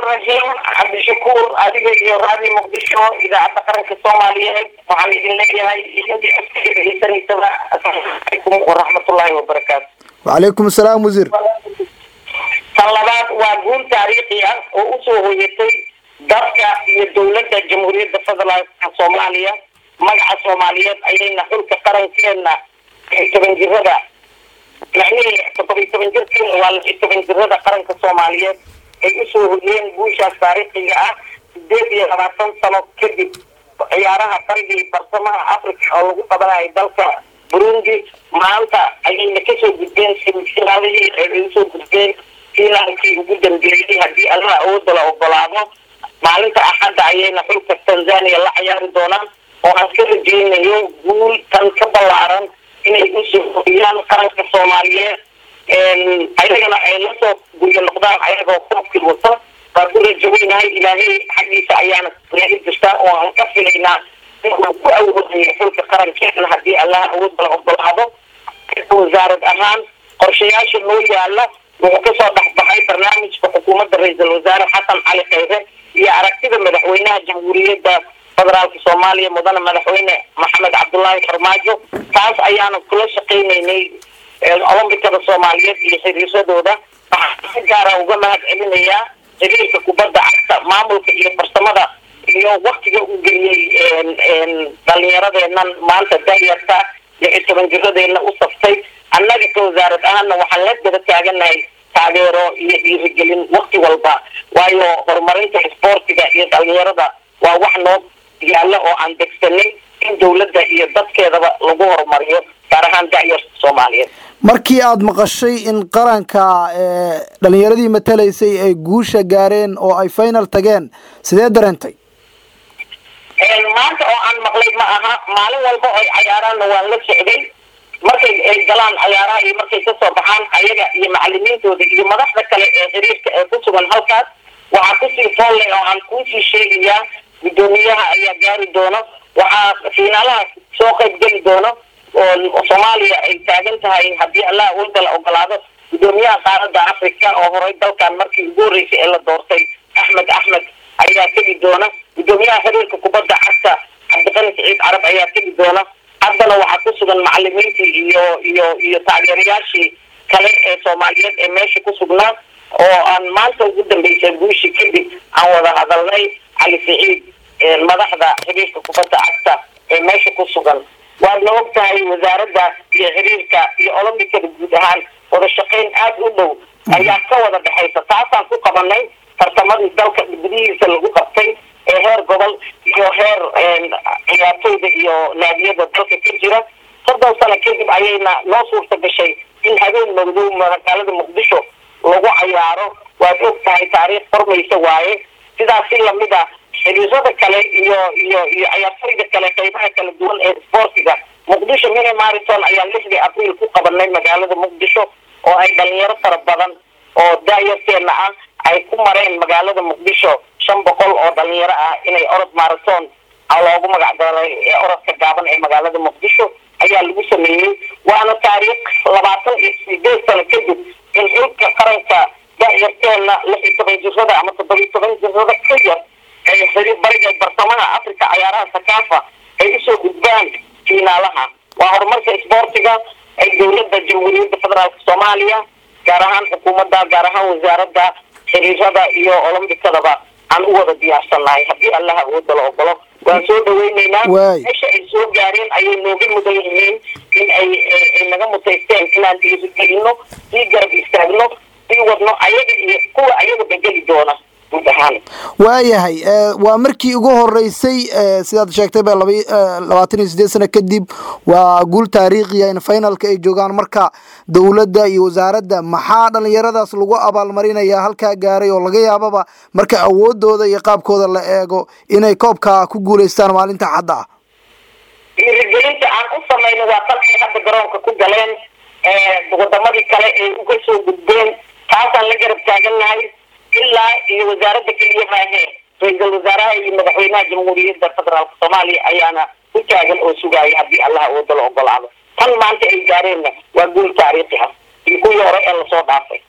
raxiim cabdishakuur adiga iyo raadi muqdisho idaacadda qaranka soomaaliyeed waxaan idin leeyahay iyadii codka dhegeysaneysaba asalaamu calaykum waraxmatullaahi wabarakaatu wacalaykum asalaam wasiir tan labaad waa guul taariikhi ah oo usoo hoyatay dadka iyo dowladda jamhuuriyadda federaalka soomaaliya magaca soomaaliyeed ayayna xulka qarankeena toban jirada macnihii todoba iyo toban jirkeena waa lix iyo toban jirada qaranka soomaaliyeed ay usoo hoyeen guushaas taariikhiga ah sideed iyo labaatan sano kadib ciyaaraha qarigii farsamaha africa oo lagu qabanayo dalka burundi maanta ayayna kasoo gudbeen semifinaalihii ay usoo gudbeen finaalkii ugu dambeeyey haddii allaha awooda la ogolaado maalinta axadda ayayna xulka tanzania la ciyaari doonaan oo aan ka rajeynayo guul tan ka ballaaran inay usoo hoyaan qaranka soomaaliyeed ayagana ay lasoo guryo noqdaan ayagoo koobkii wata waa ku rajaweynahay ilaahay xaggiisa ayaana naga jirtaa oo aan ka filaynaa inuu ku awoodayo xulka qarankeena haddii allaha awoodda la ogolaado wasaarad ahaan qorshayaasha noo yaala wuxuu kasoo dhexbaxay barnaamijka xukuumadda ra-iisul wasaare xasan cali khayre iyo aragtida madaxweynaha jamhuuriyadda federaalka soomaaliya mudane madaxweyne maxamed cabdullaahi farmaajo taas ayaanu kula shaqeyneynay olombikada soomaaliyeed iyo xiriiradooda waxaan si gaara uga mahad celinayaa xiriirka kubadda cagta maamulka iyo farsamada iyo waktiga uu geliyey dhalinyaradeenan maanta dayarta lix iyo toban jiradeena u saftay annaga ka wasaarad ahaana waxaan la daba taaganahay taageero iyo dhiirigelin wakti walba waayo horumarinta isboortiga iyo dhalinyarada waa wax noo yaalla oo aan degsanay in dowladda iyo dadkeedaba lagu horumariyo gaar ahaan da'yarta soomaaliyeed markii aada maqashay in qaranka dhalinyaradii matalaysay ay guusha gaareen oo ay final tageen sidee dareentay maanta oo aan maqlay ma aha maalin walba oo ay cayaaraanna waan la socday markay ay galaan cayaaraha iyo markay kasoo baxaan ayaga iyo macalimiintooda iyo madaxda kale ee xiriirka ee ku sugan halkaas waxaa kusii foolle oo aan kuusii sheegayaa guddoomiyaha ayaa gaari doono waxaa fiinaalaha soo qayb geli doono oo soomaaliya ay taagan tahay haddii allah awooda la ogolaado guddoomiyaha qaaradda africa oo horey dalkan markii ugu horreysay ee la doortay axmed axmed ayaa tegi doona guddoomiyaha xiriirka kubadda cagta cabdiqani siciid carab ayaa tegi doona haddana waxaa ku sugan macalimiintii iyo iyo iyo taageerayaashii kale ee soomaaliyeed ee meesha ku sugnaa oo aan maanta ugu dambeysay guushii kadib aan wada hadalnay cali siciid madaxda xiriirka kubadda cagta ee meesha ku sugan waadna og tahay wasaaradda iyo xiriirka iyo olombikada guud ahaan wada shaqayn aada u dhow ayaa ka wada dhexaysa taasaan ku qabanay tartamadii dalka gudihiisa lagu qabtay ee heer gobol iyo heer ciyaartooyda iyo naadiyada dalka ka jira soddon sano kadib ayayna noo suurta gashay in habeen magdow magaalada muqdisho lagu cayaaro waad og tahay taariikh qormaysa waaye sidaas si lamid ah xiriirada kale iyo iyo iyo ciyaartooyda kale qeybaha kala duwan ee isboortiga muqdisho mini mariton ayaa lixdii abriil ku qabanay magaalada muqdisho oo ay dhalinyaro fara badan oo daayarteena ah ay ku mareen magaalada muqdisho shan boqol oo dhalinyaro ah inay orod marathon loogu magac daray ee orodka gaaban ee magaalada muqdisho ayaa lagu sameeyey waana taariikh labaatan iyo sideed sano kadib in xulka qaranka da'yarteena lix iyo toban jirada ama toddoba iyo toban jirada ka yar ay xiriir bariga barsamaha africa cayaaraha sakaafa ay usoo gudbaan fiinaalaha waa horumarka isboortiga ay dowladda jamhuuriyadda federaalka soomaaliya gaar ahaan xukuumadda gaar ahaan wasaaradda xiriirada iyo olombikadaba aan u wada diyaarsannahay haddii allaha awooda la ogolo waan soo dhaweyneynaa meesha ay soo gaareen ayay nooga mudan yihiin in ay ay naga mutaysteen inaan dhiirigelino sii garab istaagno sii wadno ayaga iyo kuwa ayaga bedeli doona guud ahaan waayahay waa markii ugu horeysay sidaad sheegtay ba laba labaatan iyo sideed sano kadib waa guul taariikhiya in finalka ay joogaan marka dowladda iyo wasaaradda maxaa dhalinyaradaas lagu abaalmarinaya halkaa gaaray oo laga yaababa marka awoodooda iyo qaabkooda la eego inay koobka ku guuleystaan maalinta xadda ah dhiirigelinta aan u samayno waa dalkay hadda garoonka ku galeen wadamadii kale ay uga soo gudbeen taasaan la garab taagannahay ilaa iyo wasaaradda keliya maahe ra-iisul wasaaraha iyo madaxweynaha jamhuuriyadda federaalka soomaaliya ayaana u taagan oo sugaaya haddii allah awooda la ogolaado tan maanta ay gaareenna waa guul taariikhi ah iyo kuwii hore ee lasoo dhaafay